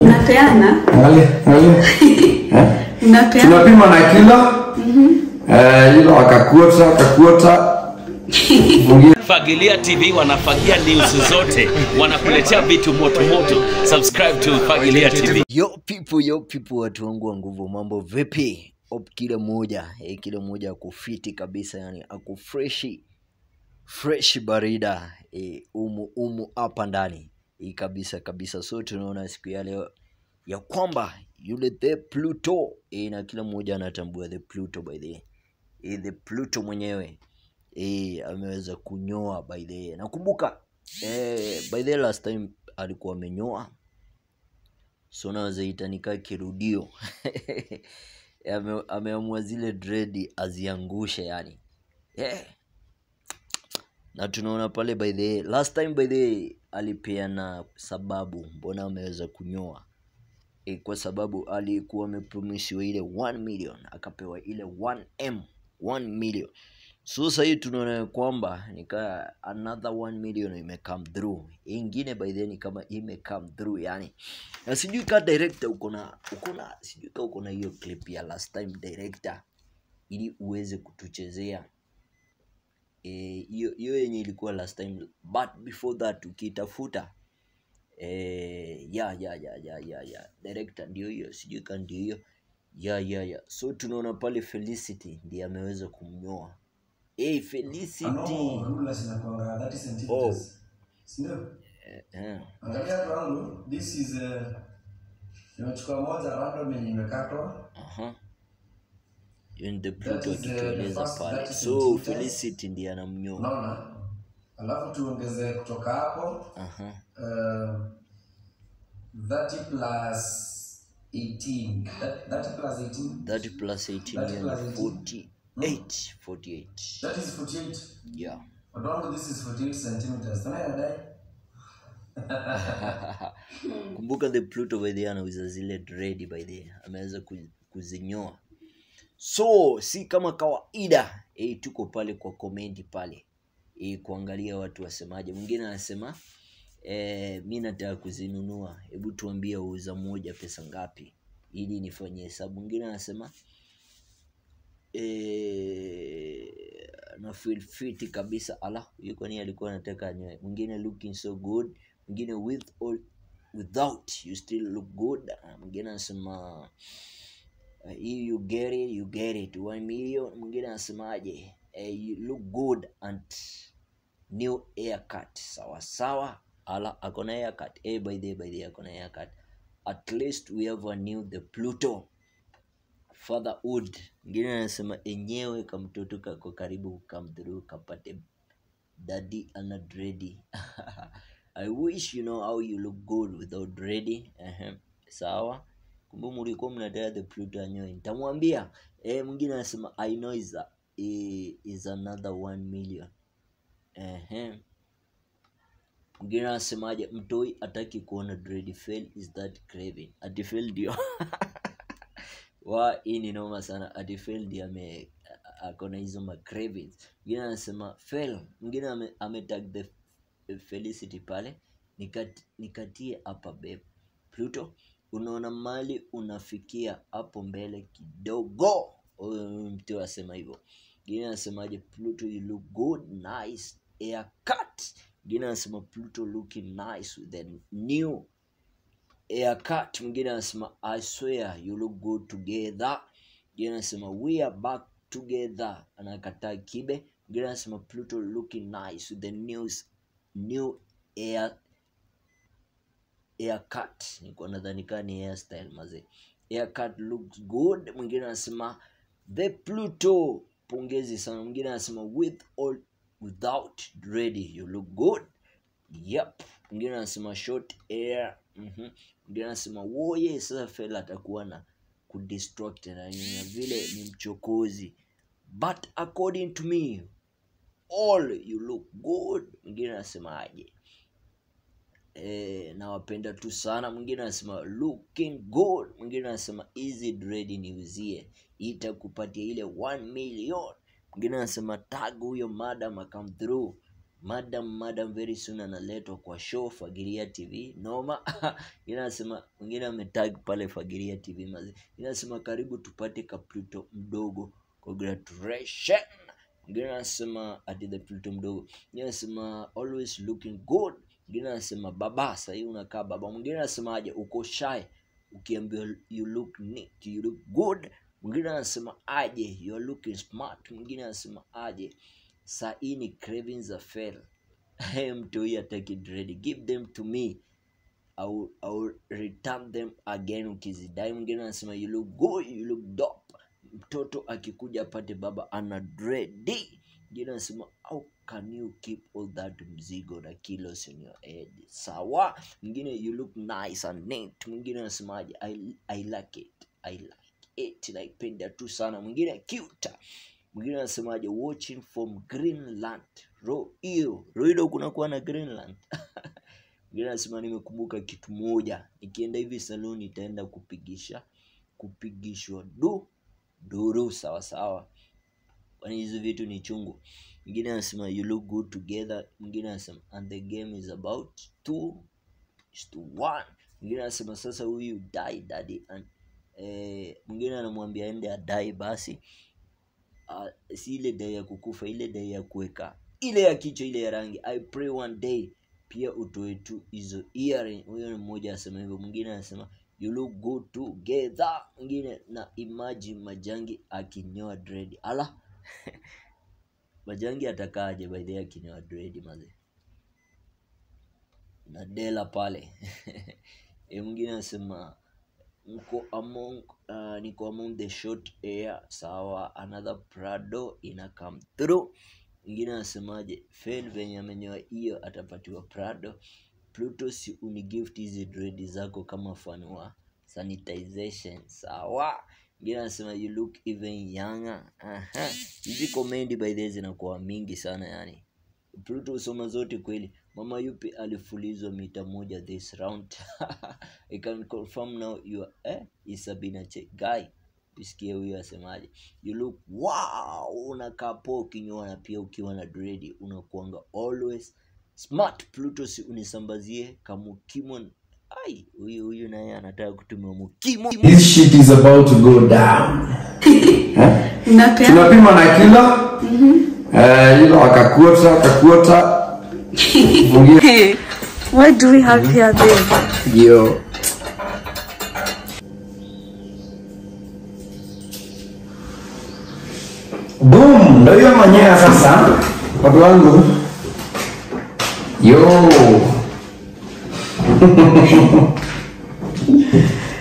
Unapeana? Angalia, angalia. Eh? Unapeana? Tunapima na kilo. Eh, hilo akakuota, akakuota. Mwingine Fagilia TV wanafagia news zote, wanakuletea vitu moto moto. Subscribe to Fagilia TV. Yo people, yo people, watu wangu wa nguvu, mambo vipi? Op, kila mmoja eh, kila mmoja akufiti kabisa, yani akufreshi fresh barida eh, umu umu hapa ndani eh, kabisa kabisa. So tunaona siku ya leo ya kwamba yule the Pluto eh, na kila mmoja anatambua the Pluto by the eh, the Pluto mwenyewe eh, ameweza kunyoa by the nakumbuka eh, by the last time alikuwa amenyoa so naweza ita nikaa kirudio Ame- ameamua zile dredi aziangushe yani yeah. na tunaona pale by the last time by the alipeana sababu mbona ameweza kunyoa e, kwa sababu alikuwa amepromisiwa ile 1 million akapewa ile 1m 1 million so sahii tunaona ya kwamba nika another 1 million imecome through ingine by then kama imecome through yani na sijui ka director uko na uko na sijui ka uko na hiyo clip ya last time director ili uweze kutuchezea Eh, hiyo hiyo yenye ilikuwa last time but before that ukitafuta eh, ya ya ya ya ya ya director ndio hiyo sijui ka ndio hiyo ya ya ya so tunaona pale felicity ndiye ameweza kumnyoa hey, felicity No, rula zinakuanga 30 centimeters. Oh. Sindio? eh, Angalia tu wangu, this is uh, nimechukua moja random yenye imekatwa. aha hiyo ni the That Pluto is, uh, the akitueleza first pale 30 so centimeters. felicity ndiye anamnyoa Unaona? Alafu tuongeze kutoka hapo aha uh, 30 plus 18. That, 30 plus 18. 30 plus 18 30 hiyo plus ni 18. 48 48 That is 48. yeah But wangu this is 48 centimeters. Can I add kumbuka the pluto by the way anauza zile dread by the way. ameweza ku- kuzinyoa so si kama kawaida e, tuko pale kwa komenti pale e, kuangalia watu wasemaje mwingine anasema e, mi nataka kuzinunua hebu tuambie uuza moja pesa ngapi ili nifanye hesabu mwingine anasema eh, na feel fit kabisa ala huyu kwani alikuwa anataka anyoe mwingine looking so good mwingine with or without you still look good Ah, mwingine anasema uh, if you get it you get it one million mwingine anasemaje eh, you look good and new haircut sawa sawa ala akona haircut eh, by the by the akona haircut at least we have a new the pluto fatherhood mwingine anasema enyewe kamtoto kako karibu come through kapate daddy ana dready i wish you know how you look good without dready uh sawa kumbe mlikuwa mnataka the pluto anyoe nitamwambia eh mwingine anasema i know is, a, i- is another one million uh mwingine anasemaje mtoi ataki kuona dread fail is that craving ati fail ndio wa hii ni noma sana ati fail ndio ame akona hizo ma cravings mwingine anasema fail mwingine ame, ame tag the felicity pale nikat, nikatie hapa babe pluto unaona mali unafikia hapo mbele kidogo huyo mtu asema hivyo mwingine anasemaje pluto you look good nice haircut mwingine anasema pluto looking nice with a new haircut mwingine anasema i swear you look good together mwingine anasema we are back together anakataa kibe mwingine anasema pluto looking nice with the new, new hair haircut nilikuwa nadhani kaa ni hairstyle mazee haircut looks good mwingine anasema the pluto pongezi sana mwingine anasema with or without ready you look good yep mwingine anasema short hair mhm mwingine anasema woye sasa fela atakuwa na kudistract na nini, na vile ni mchokozi but according to me all you look good mwingine anasema aje eh, nawapenda tu sana mwingine anasema looking good mwingine anasema easy dread niuzie itakupatia ile 1 million mwingine anasema tag huyo madam akam through madam madam very soon analetwa kwa show fagilia tv noma inasema mwingine ametag pale fagilia tv mazi inasema karibu tupate kapluto mdogo congratulation mwingine anasema ati the pluto mdogo mwingine anasema always looking good mwingine anasema baba sahii unakaa baba mwingine anasemaje uko shy ukiambiwa you look neat you look good mwingine anasema aje you are looking smart mwingine anasema aje saa hii ni cravings are fail mtu huyu ataki dread give them to me I will, I will return them again ukizidai mwingine anasema you look good you look dope mtoto akikuja apate baba ana dredi mwingine anasema how can you keep all that mzigo na kilos in your head sawa mwingine you look nice and neat mwingine anasemaje I, I like it I like it naipenda tu sana mwingine cute mwingine anasemaje watching from greenland ro hiyo roido kunakuwa na greenland mwingine anasema nimekumbuka kitu moja nikienda hivi saluni nitaenda kupigisha kupigishwa du duru sawa sawa kwani hizi vitu ni chungu mwingine anasema you look good together mwingine anasema and the game is about two is to one mwingine anasema sasa huyu die daddy and eh, mwingine anamwambia ende adai basi uh, si ile dai ya kukufa ile dai ya kuweka ile ya kichwa ile ya rangi i pray one day pia utoe tu hizo earring huyo ni mmoja anasema hivyo mwingine anasema you look good together mwingine na imagine majangi akinyoa dread ala majangi atakaje by the way akinyoa dread maze na dela pale e mwingine anasema mko among uh, niko among the short air sawa another prado ina come through mwingine anasemaje fail venye amenyoa hiyo atapatiwa prado pluto si unigift hizi dredi zako kama fan wa sanitization sawa mwingine anasema you look even younger Aha. hizi komendi by the way zinakuwa mingi sana yani pluto husoma zote kweli mama yupi alifulizwa mita moja this round i can confirm now you are, eh, isabina che guy usikie huyo asemaje you look wow unakaa poa ukinyoa na pia ukiwa na dredi unakuanga always smart pluto si unisambazie kamukimo ai huyu huyu naye anataka kutumia mukimo This shit is about to go down. Eh? Napea tunapima na kilo eh, hilo akakuota akakuota mwingine what do we have here babe? yo boom ndo hiyo mwenyewe sasa watu wangu yo